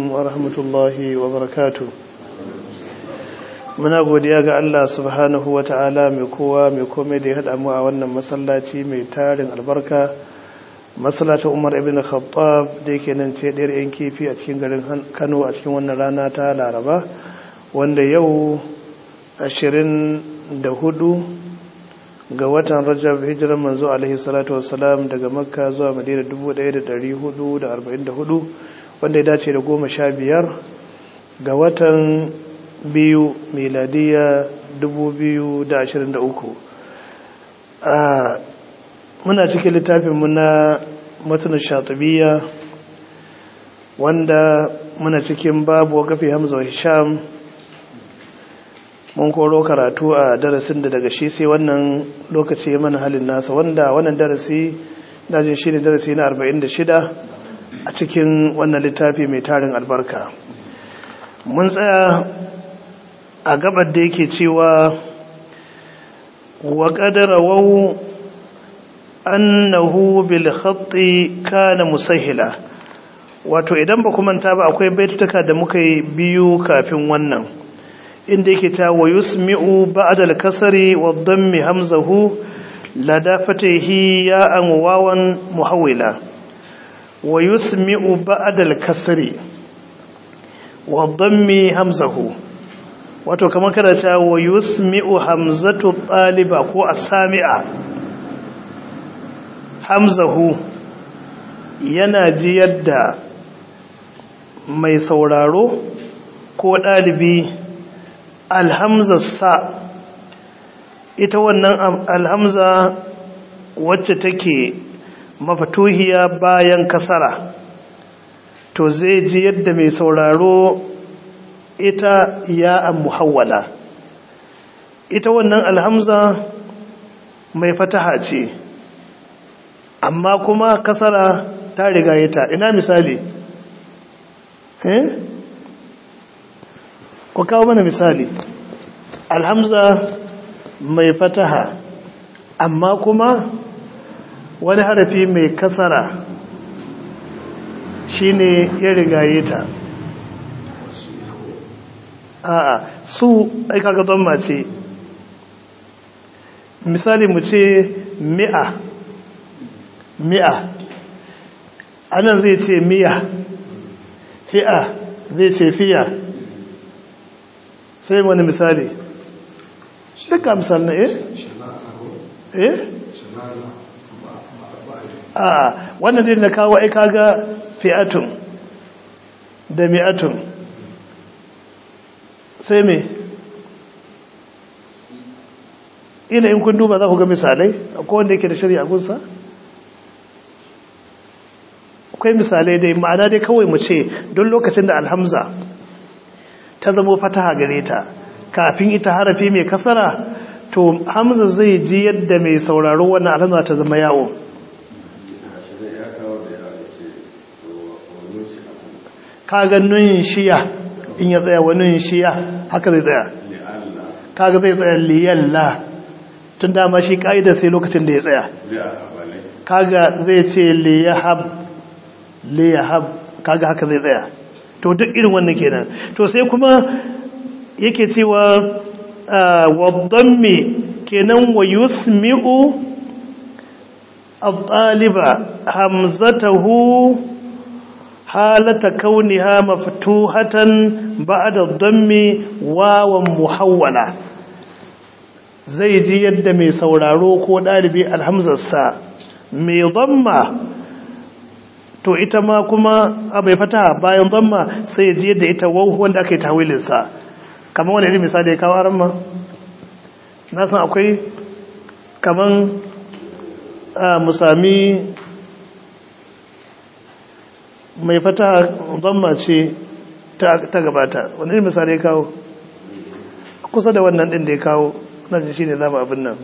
ورحمة الله وبركاته muna godiya ga Allah subhanahu wa ta'ala mai kowa mai kome da ya haɗa mu a wannan masallaci mai tarin albarka masallacin umar ibn khattab da yake nan ce ɗayar yan kifi a cikin garin kano a cikin wannan rana ta laraba wanda yau 24 ga watan rajab hijirar manzo alaihi salatu wassalam daga makka zuwa madina 1444 wanda ya dace da goma sha biyar ga watan biyu miladiya 2023 muna cikin littafinmu na matunan shatubiya wanda muna cikin babu wakafi hamza wa hisham mun koro karatu a darasin da daga shi sai wannan lokaci mana halin nasa wanda wannan darasi dajin shi ne darasi na 46 a cikin wannan littafi mai tarin albarka mun tsaya a gabar da yake cewa wa qadara wau annahu bil khatti kana musahila wato idan ba kuma ta ba akwai baituka da muka yi biyu kafin wannan inda yake ta wa yusmi'u ba'da al-kasri wa dhammi hamzahu lada fatihi ya an wawan muhawila wa yusmi'u ba'da al-kasri wa dhammi hamzahu wato kamar kada ta wa yusmi'u hamzatu taliba ko as-sami'a hamzahu yana ji yadda mai sauraro ko ɗalibi alhamzarsa ita wannan alhamza wacce take mafatuhiya bayan kasara to zai ji yadda mai sauraro ita ya muhawwala ita wannan alhamza mai fataha ce amma kuma kasara ta riga ta ina misali eh ku kawo mana misali alhamza mai fataha amma kuma wani harafi mai kasara shine ya rigaye ta a'a su aika ga don mace misali mu ce mi'a mi'a anan zai ce miya fi'a zai ce fiya sai wani misali duka misali na eh eh a wannan zai na kawo aika ga fi'atun da mi'atun sai me ina in kun duba za ku ga misalai akwai wanda yake da shari'a gunsa akwai misalai dai ma'ana dai kawai mu ce don lokacin da alhamza ta zama fataha gare ta kafin ita harafi mai kasara to hamza zai ji yadda mai sauraro wannan alhamza ta zama yawo kaga nun shiya in ya tsaya wa nun shiya haka zai tsaya kaga zai tsaya liyalla tun dama shi ka'idar sai lokacin da ya tsaya kaga zai ce liyahab liyahab kaga haka zai tsaya to duk irin wannan kenan to sai kuma yake cewa wadammi kenan wa yusmi'u at-taliba hamzatahu halata kauniha maftuhatan ba'da ad-dammi wawan muhawwala zai ji yadda mai sauraro ko dalibi alhamzarsa mai dhamma to ita ma kuma abai fata bayan dhamma sai ya ji yadda ita wawu wanda aka yi tawilinsa kamar wani irin misali ya kawo aran ma na san akwai kaman musami mai fata dhamma ce ta gabata wani irin misali ya kawo kusa da wannan din da ya kawo na ji shi ne zama abin nan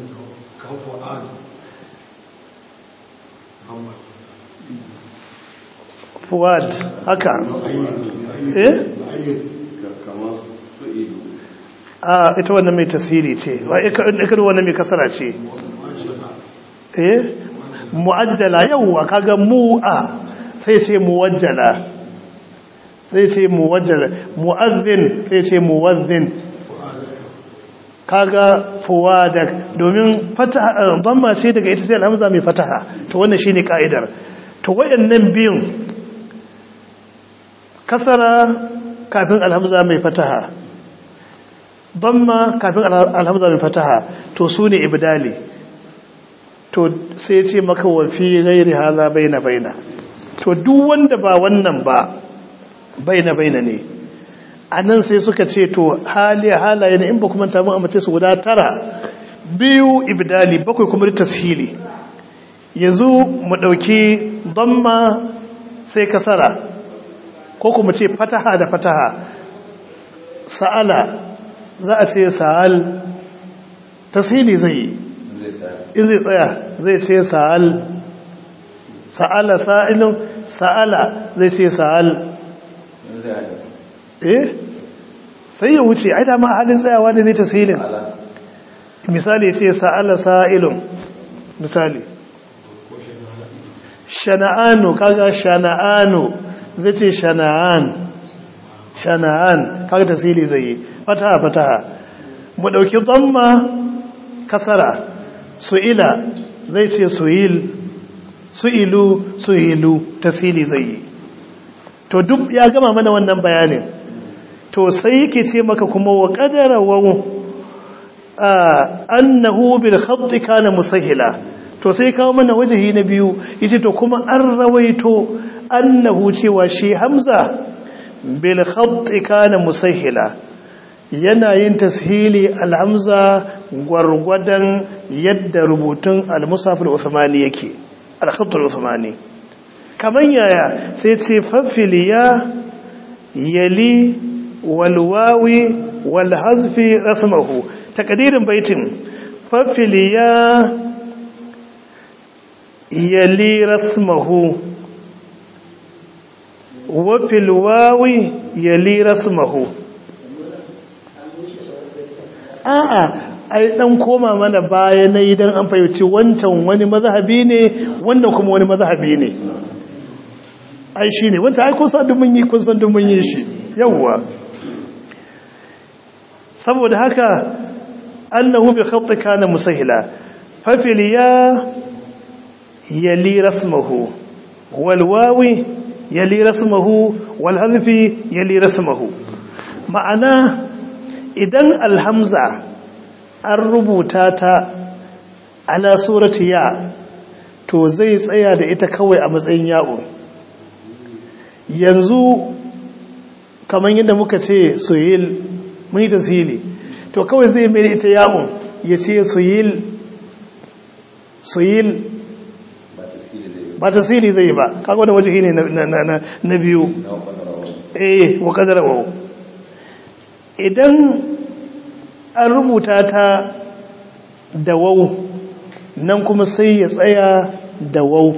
fuwad haka eh a ita wannan mai tasiri ce wa ikar wannan mai kasara ce eh mu'ajjala yawwa kaga mu'a sai sai muwajjala zai ce muwajjar mu'azzin zai ce muwazzin kaga fuwadak domin fataha dhamma ce daga ita sai alhamza mai fataha to wannan shine kaidar to wayannan biyun kasara kafin alhamza mai fataha dhamma kafin alhamza mai fataha to sune ibdali to sai ce maka wa fi ghairi hadha baina baina to duk wanda ba wannan ba baina baina ne anan sai suka ce to hali halaye ne in ba kuma ta mun amince su guda tara biyu ibdali bakwai kuma tashili yanzu mu dauki damma sai kasara ko kuma ce fataha da fataha sa'ala za a ce sa'al tashili zai yi in zai tsaya zai ce sa'al sa'ala sa'ilun sa'ala zai ce sa'al eh sai ya wuce ai dama halin tsayawa ne zai ta silin misali ce sa'ala sa'ilun misali shana'anu kaga shana'anu zai ce shana'an shana'an kaga ta sili zai yi fataha fataha mu ɗauki zamma kasara su'ila zai ce su'il su'ilu su'ilu tasiri zai yi to duk ya gama mana wannan bayanin to sai yake ce maka kuma wa qadara wa annahu bil khatt kana musahila to sai kawo mana wajahi na biyu yace to kuma an rawaito annahu cewa shi hamza bil khatt kana musahila yana yin tashili alhamza gwargwadon yadda rubutun al-musaf al-uthmani yake al-khatt al-uthmani kaman yaya sai ce fafiliya yali walwawi walhazfi rasmahu takdirin baitin fafiliya yali rasmahu wa filwawi yali rasmahu a'a ai dan koma mana baya na idan an fahimci wancan wani mazhabi ne wannan kuma wani mazhabi ne ai shine wanda ai kun san mun yi kun san mun yi shi yawa saboda haka annahu bi khatt kana musahila fa fil ya yali rasmuhu wal wawi yali rasmuhu wal hadfi yali rasmuhu ma'ana idan alhamza an rubuta ta ala surati ya to zai tsaya da ita kawai a matsayin ya'u yanzu kamar yadda muka ce soyil mun yi tasiri to kawai zai mai ita ya'un ya ce soyil soyil ba tasiri zai ba kaga wani waje ne na biyu eh wa kadara idan an rubuta ta da wau nan kuma sai ya tsaya da wau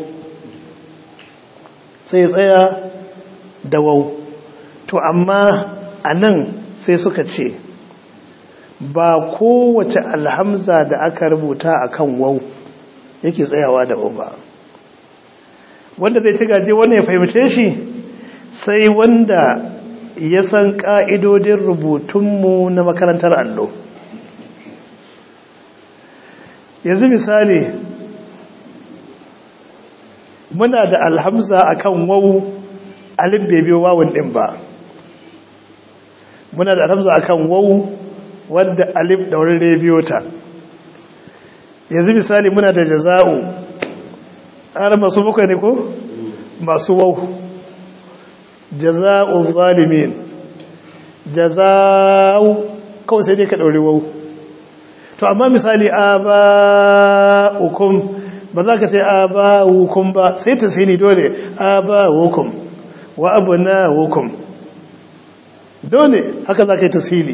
sai ya tsaya da wau to amma a nan sai suka ce ba kowace alhamza da aka rubuta a kan wau yake tsayawa da wau ba wanda zai ci gaje wanda ya fahimce shi sai wanda ya san ƙa'idodin rubutunmu na makarantar allo yanzu misali muna da alhamza akan wawu alif bai biyo wawun din ba muna da alhamza akan wawu wadda alif da wurin biyo ta yanzu misali muna da jaza'u har masu bakwai ne ko masu wawu jaza'u zalimin jaza'u kawai sai dai ka ɗauri wawu to amma misali aba'ukum ba za ka sai aba'ukum ba sai ta sai ni dole aba'ukum wa abna'ukum dole haka za ka yi tasiri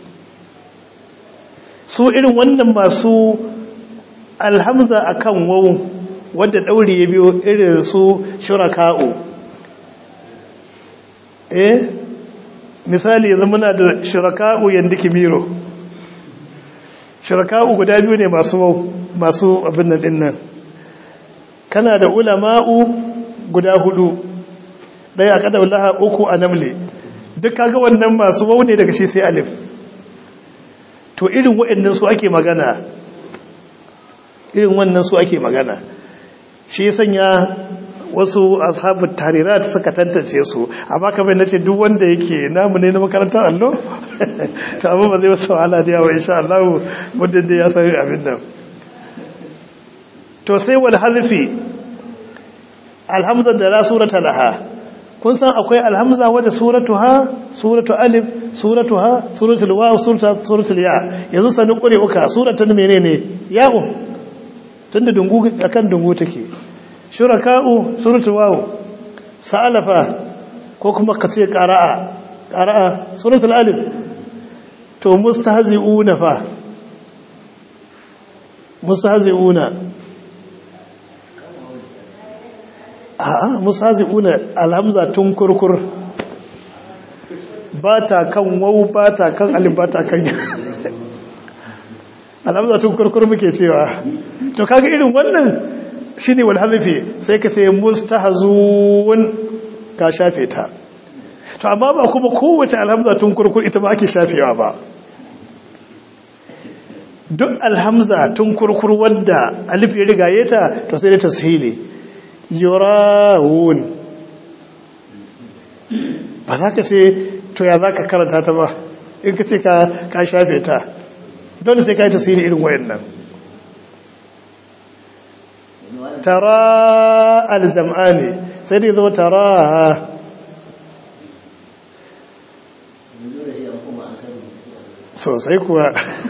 su irin wannan masu alhamza akan wawu wadda ɗauri ya biyo irin su shuraka'u eh misali yanzu muna da shuraka'u yanda kimiro shuraka'u guda biyu ne masu masu abin nan din nan kana da ulama'u guda hudu ɗaya a ƙadar laha uku a namle duk kaga wannan masu wau ne daga shi sai alif to irin waɗannan su ake magana irin wannan su ake magana shi sanya wasu ashabu tarirat suka tantance su amma kamar nace duk wanda yake namu ne na makarantar allo to amma ba zai wasu wahala da yawa insha Allah muddin da ya san abin nan to sai wal hazfi alhamza da la surata laha kun san akwai alhamza wadda suratuha suratu alif suratuha suratul waw suratul ya yanzu sanin kure uka suratan menene ya'u tunda dungu akan dungu take shuraka'u suratul waw sa'alafa ko kuma kace qara'a qara'a suratul alif to mustahzi'una fa mustahzi'una a'a mustahzi'una alhamza tun kurkur ba ta kan waw ba ta kan alif ba ta kan alhamza tun kurkur muke cewa to kaga irin wannan shine wal hazfi sai ka ce mustahzun ka shafe ta to amma ba kuma kowace alhamza tun kurkur ita ba ake shafewa ba duk alhamza tun kurkur wadda alif ya rigaye ta to sai da tashili yurawun ba za ka ce to ya za ka karanta ta ba in ka ce ka shafe ta dole sai ka yi tasiri irin wayannan tara aljam'ani sai dai zama tara sosai kuwa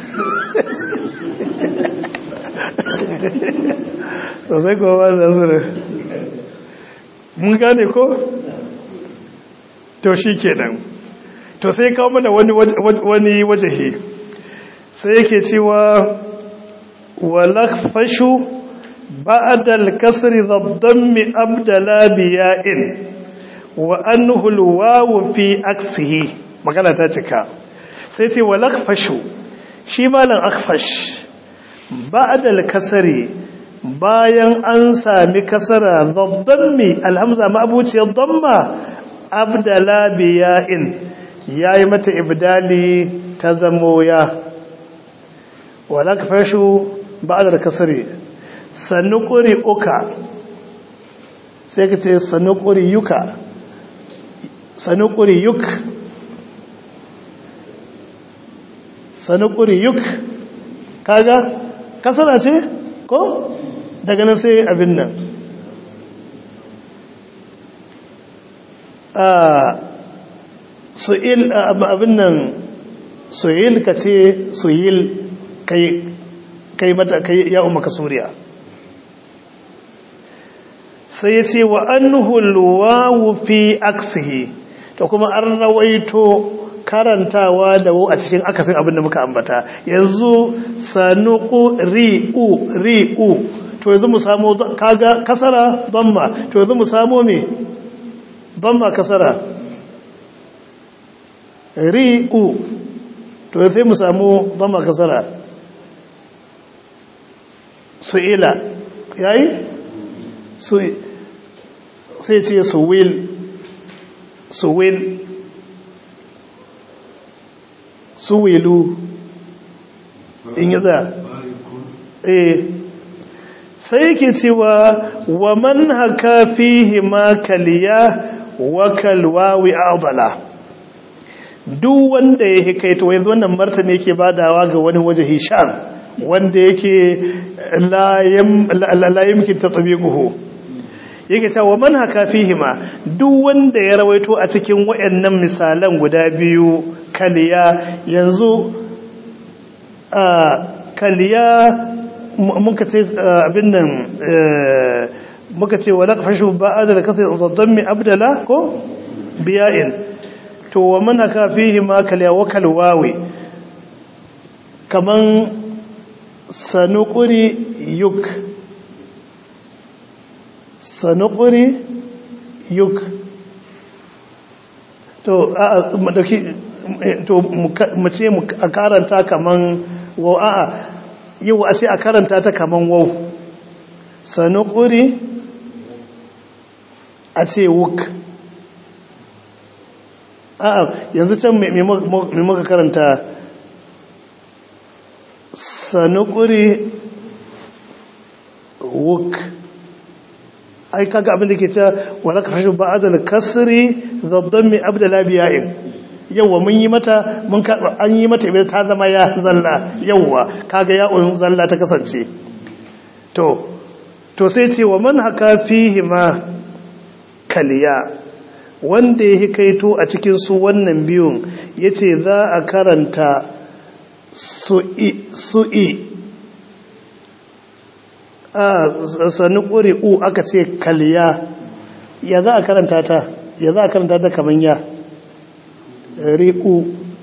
sosai kuwa ba da zuru mun gane ko? to shi kenan to sai kawo mana wani wajahi sai yake cewa walakfashu بعد الكسر ذا الضم أبدلا بياء وأنه الواو في أكسه مقالة تاتكا سيتي ولقفش شمالا أخفش بعد الكسر bayan an sami kasara zaddammi alhamza ma'abuci dhamma abdala biya'in yayi mata ibdali ta zamo ya wala kafashu ba'da kasri sanukuri uka sai ka ce sanukuri yuka sanukuri yuk sanukuri yuk kaga kasara ce ko daga nan sai abin nan su'il abin nan su'il ka ce su'il kai mata kai ya umaka suriya sai ya ce wa annuhul wawu fi aksihi to kuma an rawaito karantawa da wu a cikin akasin abin da muka ambata yanzu sanuku ri'u ri'u to yanzu mu samu kaga kasara damma to yanzu mu samu me damma kasara ri'u to sai mu samu damma kasara su'ila yayi su sai ce su will su will su wilu in yi za eh sai yake cewa wa man haka fihi ma kaliya wa kalwawi adala duk wanda ya hikaito yanzu wannan martani yake badawa ga wani waje hisham wanda yake la yamkin tatbiquhu yake cewa man haka fihima duk wanda ya rawaito a cikin wayannan misalan guda biyu kaliya yanzu a kaliya muka ce abin nan muka ce wala fashu ba'ada da kasai zaddan abdala ko biya'in to wa man haka fihima kaliya wa kalwawi kaman sanuquri yuk sanukuri yuk to a to mu ce a karanta kaman wau a'a yau a ce a karanta ta kaman wau sanukuri a ce wuk a'a yanzu can me muka karanta sanukuri wuk ai kaga abin da ke ta wala ka hashu ba'adal kasri zabdan mi abdala biya'in yawa mun yi mata mun an yi mata ibe ta zama ya zalla yawa kaga ya'un zalla ta kasance to to sai ce wa man haka fihi ma kaliya wanda ya hikaito a cikin su wannan biyun yace za a karanta su'i su'i a sani ƙuri'u aka ce kaliya ya za a karanta ta ya za a karanta ta kaman ya ri'u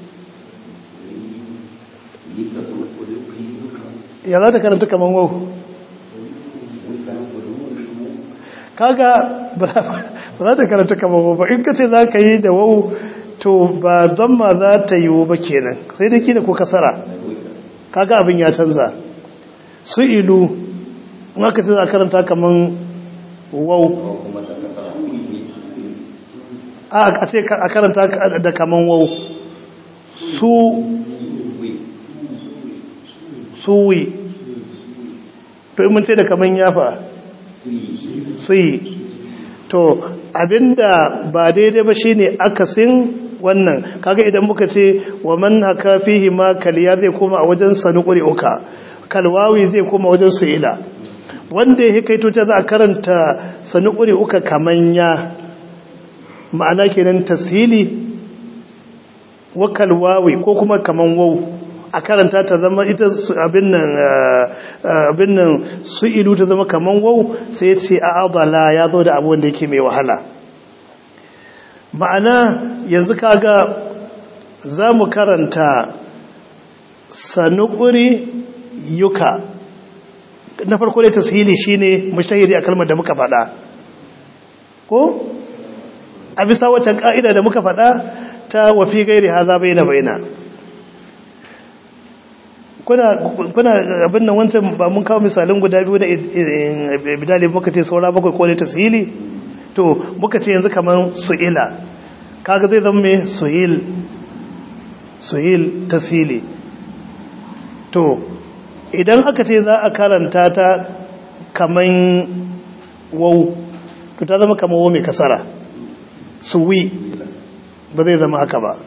ya za ta karanta kaman wau kaga ba za ta karanta kaman wau ba in ka ce za ka yi da wau to ba don ma za ta yi ba kenan sai da kina ko kasara kaga abin ya canza su ilu in aka ce za karanta kaman wau a ce a karanta da kaman wau su suwi to in ce da kaman yafa suyi to abinda ba daidai ba shine akasin wannan kaga idan muka ce wa man haka fihi ma kaliya zai koma a wajen sanuquri uka kalwawi zai koma wajen su'ila wanda ya kaito ta za a karanta sanuquri uka kamanya ma'ana kenan tasili wa kalwawi ko kuma kaman wau a karanta ta zama ita abin nan abin nan su'ilu ta zama kaman wau sai ya ce a'adala ya zo da abu wanda yake mai wahala ma'ana yanzu kaga za mu karanta sanuƙuri yuka na farko da tasiri shine mushtahiri a kalmar da muka faɗa ko a bisa wacce ƙa'ida da muka faɗa ta wafi gairi haza baina baina kuna kuna abin nan wancan ba mun kawo misalin guda biyu da bidali muka ce saura bakwai ko ne tasiri to muka ce yanzu kamar su'ila kaga zai zama mai su'il su'il tasili to idan aka ce za a karanta ta kamar wau to ta zama kamar wau mai kasara suwi ba zai zama haka ba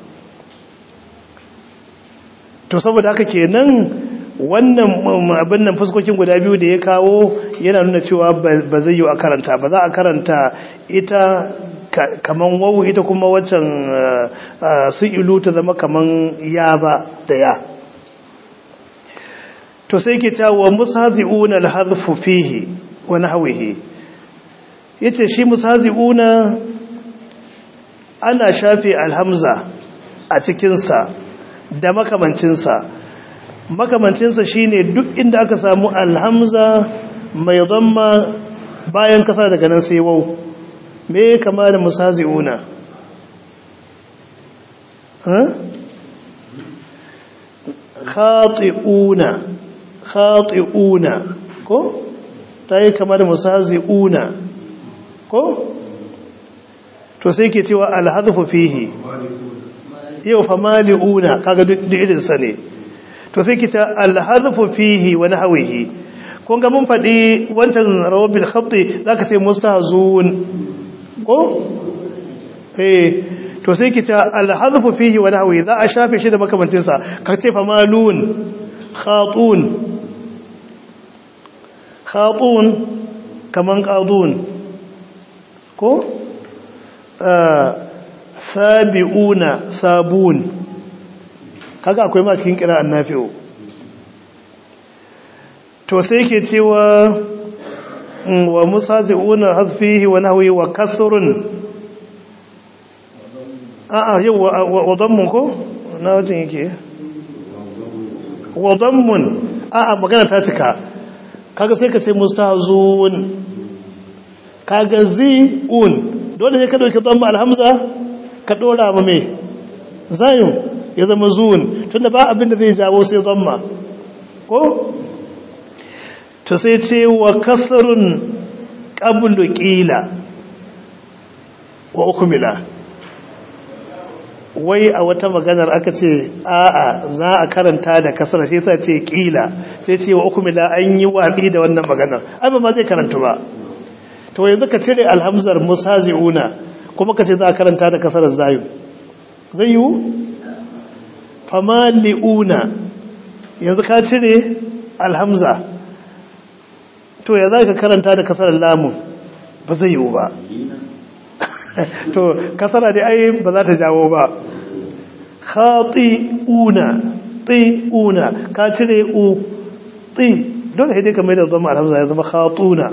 to saboda haka kenan wannan abin nan fuskokin guda biyu da ya kawo yana nuna cewa ba zai yi a karanta ba za a karanta ita kaman wawu ita kuma waccan su ilu ta zama kaman ya ba da ya to sai ke cewa musazi'una al-hadfu fihi wa nahwihi yace shi musazi'una ana shafe alhamza a cikin sa da makamancinsa makamancinsa shine duk inda aka samu alhamza mai zamma bayan kasa daga nan sai wau me kama da musazi'una khati'una khati'una ko ta yi kama da musazi'una ko to sai ke cewa alhazfu fihi yau fa mali'una kaga duk irinsa ne to sai kita alhazfu fihi wa nahwihi kun ga mun faɗi wancan rawabil khatti zaka sai mustahzun ko eh to sai kita alhazfu fihi wa nahwihi za a shafe shi da makamancin sa ka ce fa malun khatun khatun kaman qadun ko sabi'una sabun kaga akwai ma cikin kira annafi'u to sai ke cewa wa musazi'una hazfihi wa nahwi wa kasrun a'a yau wa dammun ko na wajen yake wa dammun a'a magana ta cika kaga sai ka ce mustahzun kaga zi'un dole ne ka dauki damma alhamza ka dora ma me zayun ya zama zuwan tunda ba abin da zai jawo sai zamma ko to sai ce wa kasrun qablu qila wa ukmila wai a wata maganar aka ce a'a za a karanta da kasar sai sa ce kila sai ce wa ukumila an yi watsi da wannan maganar ai ba ma zai karanta ba to yanzu ka cire alhamzar musazi'una kuma ka ce za a karanta da kasar zayu zai yiwu famali'una yanzu ka cire alhamza to ya za ka karanta da kasar lamun ba zai yiwu ba to kasara dai ai ba za ta jawo ba khati'una ti'una ka cire u ti dole sai dai ka mai da zama alhamza ya zama khatuna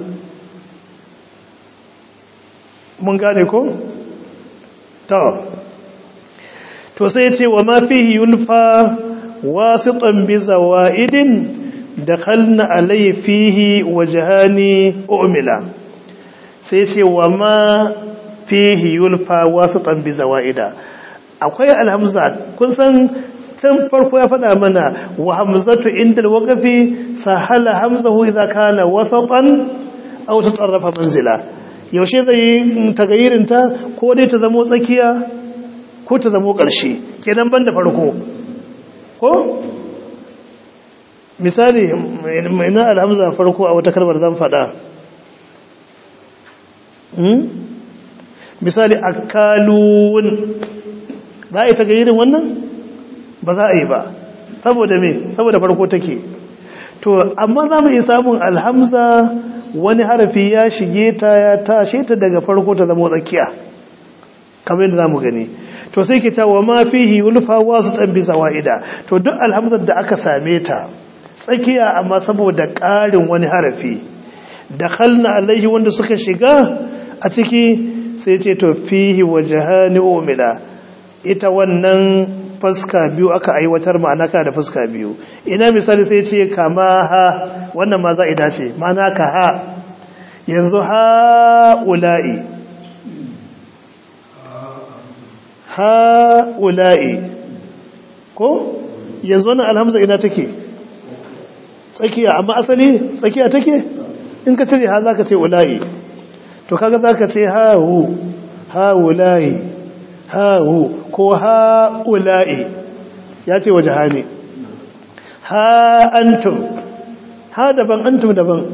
mun gane ko to to sai ce wa ma fihi yulfa wasitan bi zawaidin dakhalna alayhi fihi wajhani umila sai ce wa ma fihi yulfa wasitan bi zawaida akwai alhamza kun san tun farko ya faɗa mana wa hamzatu inda alwaqfi sahala hamzahu idza kana wasatan aw tatarrafa manzila yaushe zai tagayirin ta ko dai ta zamo tsakiya ko ta zamo ƙarshe kenan banda farko ko misali mai na alhamza farko a wata kalmar zan faɗa misali akalun za a yi ta gayirin wannan ba za a yi ba saboda me saboda farko take to amma za mu iya samun alhamza wani harafi ya shige ta ya tashe ta daga farko ta zama tsakiya kamar yadda za mu gani to sai ke ta wa ma fihi ulfa wasu ɗan bisa wa'ida to duk alhamzar da aka same ta tsakiya amma saboda ƙarin wani harafi da halna alaihi wanda suka shiga a ciki sai ce to fihi wajhani umila ita wannan fuska biyu aka aiwatar ma'ana ka da fuska biyu ina misali sai ce kama ha wannan ma za ida ce ma'ana ka ha yanzu ha ula'i ha ula'i ko yanzu wannan alhamza ina take tsakiya amma asali tsakiya take in ka cire ha za ka ce ula'i to kaga za ka ce ha hu ha ula'i ha hu ko ha ula'i ya ce waje ha ne ha antum ha daban antum daban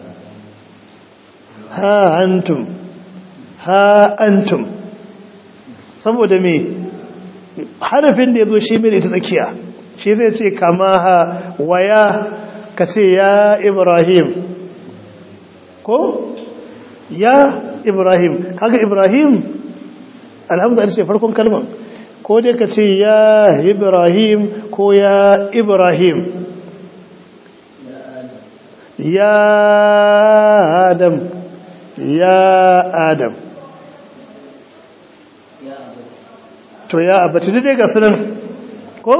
ha antum ha antum saboda me harafin da ya zo shi mai ita tsakiya shi zai ce kama ha waya ka ce ya ibrahim ko ya ibrahim kaga ibrahim alhamdulillah ce farkon kalman ko dai ka ce ya ibrahim ko ya ibrahim ya adam ya adam to ya abati dai ga sunan ko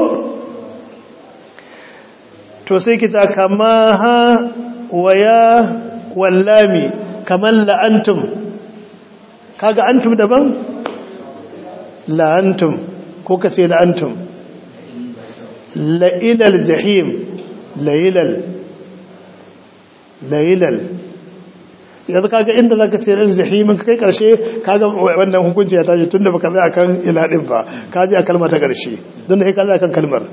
to sai kita kama ha wa ya wallami kamar la'antum kaga antum daban la'antum ko ka ce la'antum la'ilal jahim la'ilal la'ilal yanzu kaga inda zaka ce la'ilal jahimin kai karshe kaga wannan hukunci ya tashi tunda baka zai akan iladin ba ka ji a kalma ta karshe don da ka zai akan kalmar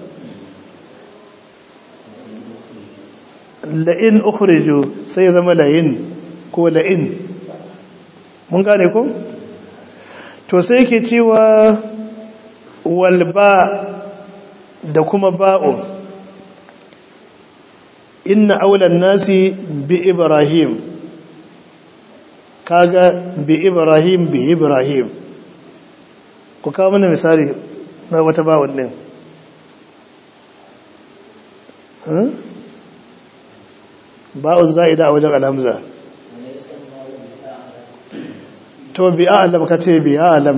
la'in ukhriju sai ya zama la'in ko la'in mun gane ko to sai yake cewa walba da kuma ba'u inna aulan nasi bi ibrahim kaga bi ibrahim bi ibrahim ku kawo mana misali na wata ba'un din ba'un za'ida a wajen alhamza to bi a'lam ka ce bi a'lam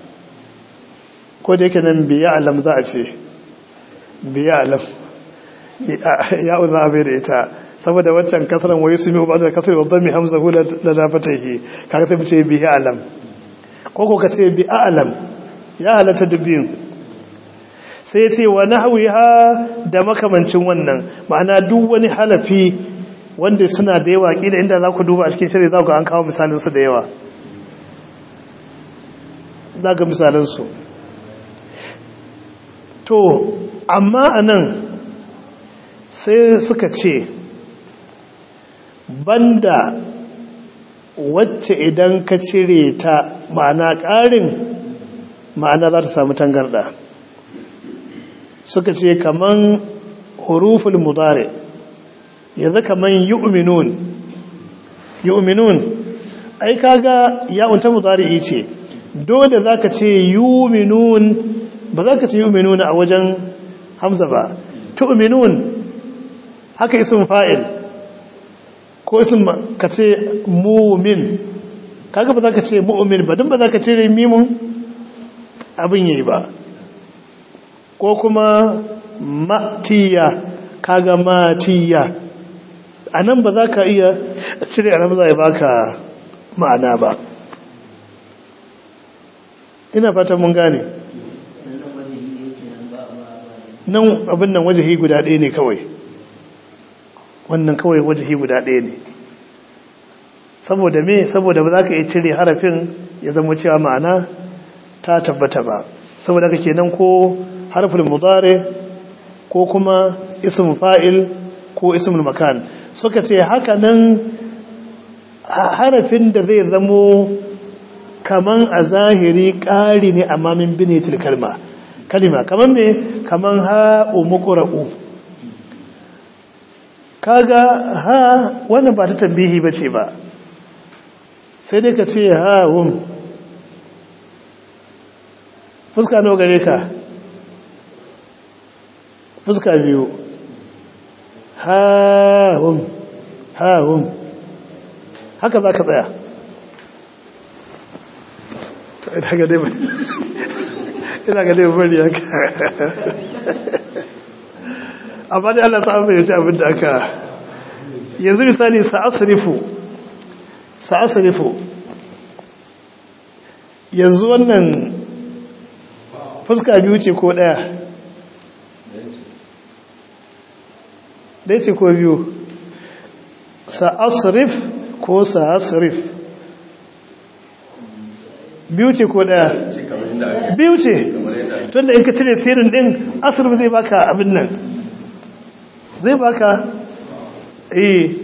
ko da yake nan bi a'lam za a ce bi a'lam ya uza bai da ita saboda waccan kasaran waye su mi ba da kasar babban mi hamza hula da lafatahi kaga sai mu ce bi a'lam ko ko ka ce bi a'lam ya halatta dubbin sai ya ce wa nahwiha da makamancin wannan ma'ana duk wani halafi wanda suna da yawa kila inda za ku duba a cikin shari'a za ku an kawo misalinsu da yawa za ga misalinsu to amma anan sai suka ce banda wacce idan ka cire ta ma'ana ƙarin ma'ana za ta samu tangarda suka ce kaman huruful mudare yanzu kaman yu'minun yu'minun ai kaga ya'un ta mudari ce dole zaka ce yu'minun ba zaka ce yu'minuna a wajen hamza ba tu'minun haka ism fa'il ko ism ka ce mu'min kaga ba zaka ce mu'min ba dan ba zaka ce mimun abin yayi ba ko kuma matiya kaga matiya a nan ba za ka iya cire alhamza ya baka ma'ana ba ina fata mun gane nan abin nan wajahi guda ɗaya ne kawai wannan kawai wajahi guda ɗaya ne saboda me saboda ba za ka iya cire harafin ya zama cewa ma'ana ta tabbata ba saboda ka kenan ko harfin mudare ko kuma ism fa'il ko ismul makan suka ce haka nan harafin da zai zamo kaman a zahiri ƙari ne amma min binitil kalma kalima kaman me kaman ha umuqra'u kaga ha wannan ba ta tambihi bace ba sai dai ka ce ha hum fuska nawa gare ka fuska biyu hahun hahun haka za ka tsaya ina ga dai bari haka amma dai Allah ta amfani abin da aka yanzu misali sa'asrifu sa'asrifu yanzu wannan fuska biyu ce ko daya ɗaya ce ko biyu sa'asrif ko sa'asrif biyu ce ko ɗaya biyu ce tun da in ka cire sirin ɗin asirif zai baka abin nan zai baka eh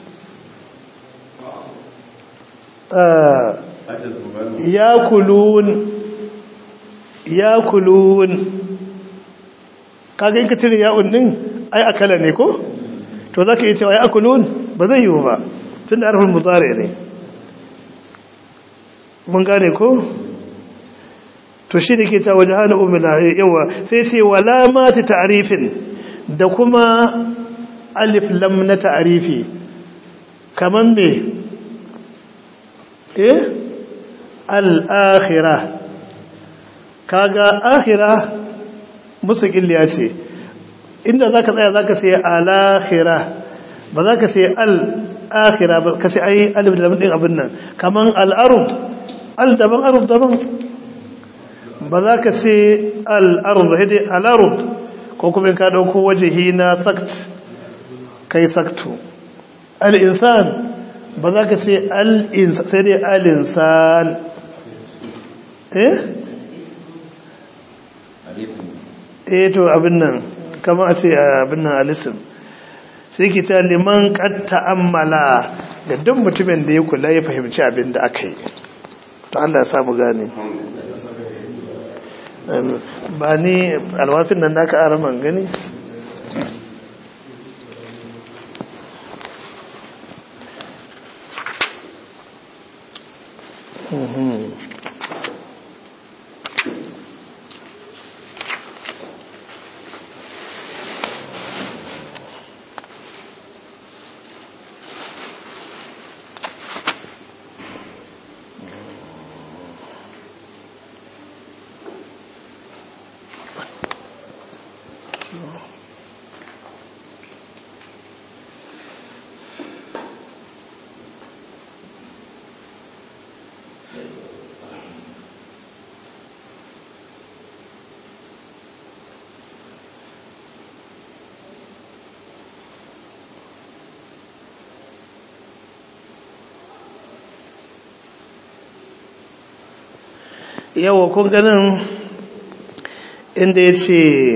ya kulun ya kulun kaga in ka cire ya'un ɗin ai akala ne ko to za ka yi cewa ya akulun ba zai yiwu ba tun da harfin mutsare ne mun gane ko to shi da ke ta waje hana umila yawa sai ce wala mati ta'arifin da kuma alif lam na ta'arifi kaman me eh al-akhirah kaga akhirah musu killiya ce inda za ka tsaya za ka sai alakhira ba za ka sai al'akhira ba ka sai ai alif da ɗin abin nan kaman al'arud al daban arud daban ba za ka sai al'arud ba dai al'arud ko kuma ka ɗauko wajehi na sakt kai saktu al'insan ba za ka sai al'insan sai dai al'insan eh? eh to abin nan kama a ce abin nan alisim sai ki ta liman kad ta'ammala ga duk mutumin da ya kula ya fahimci abin da aka yi to Allah ya samu gane ba ni alwafin nan da aka araman gani yawa kun ganin inda ya ce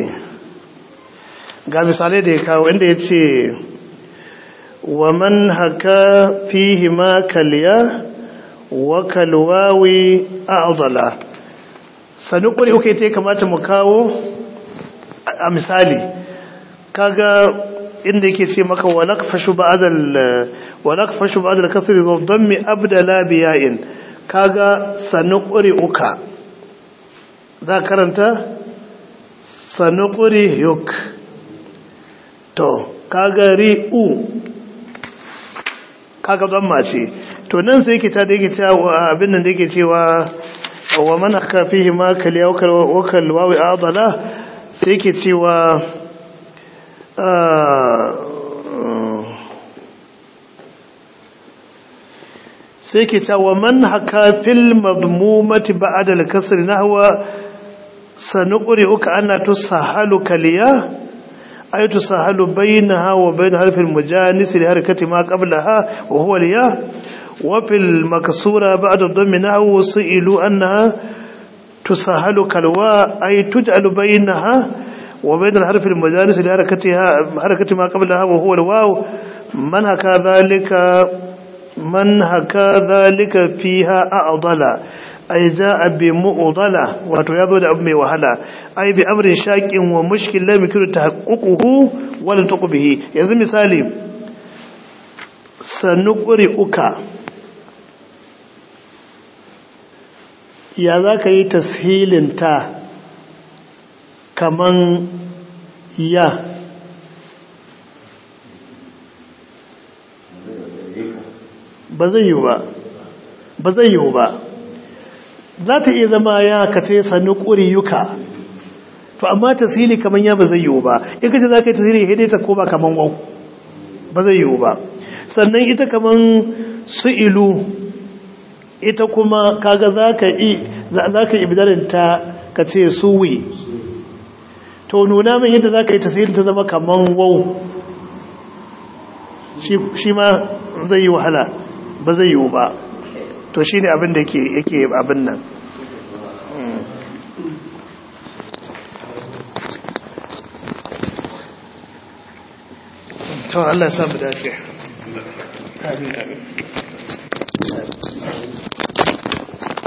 ga misalai da ya kawo inda ya ce wa man haka fihi ma kaliya wa kalwawi a'dala sanu kuri uke ta kamata mu kawo a misali kaga inda yake ce maka wa nakfashu ba'dal wa nakfashu ba'dal kasri dhammi abdala biya'in kaga sanu kuri uka za karanta sanu kuri yuk to kaga ri'u kaga dhamma ce to nan sai yake ta da yake cewa abin nan da yake cewa wa man aka fihi ma kaliya wa kal wawi adala sai yake cewa sai yake cewa man haka fil madmumati ba'da al-kasr nahwa sanuqri'uka anna tusahalu kaliya ay tusahalu bainaha wa bain harfi al-mujanis li harakati ma qablaha wa huwa al-ya وفي المكسورة بعد الضم نحو سئلوا أنها تسهل كالواء أي تجعل بينها وبين الحرف المجالس لحركتها حركة ما قبلها وهو الواو من هكا ذلك من هكا ذلك فيها أعضل أي جاء بمؤضلة وتياذو لأبمي وهلا أي بأمر شاك ومشكل لا يمكن تحققه ولا تقو به يزي مثالي سنقرئك ya za ka yi tashilinta kaman ya ba zai yi ba ba zai yi ba za ta iya zama ya ka ce sannu ƙuriyuka to amma tashili kaman ya ba zai yi ba in ka ce za ka yi tashili ya ta koma kaman wau ba zai yi ba sannan ita kaman su'ilu ita kuma kaga za ka yi ibidarinta ka ce suwi to nuna min yadda za ka yi tasirin ta zama kaman wau shi ma zai yi wahala ba zai yi ba to shi ne abin da yake abin nan to Allah ya samu dace amin amin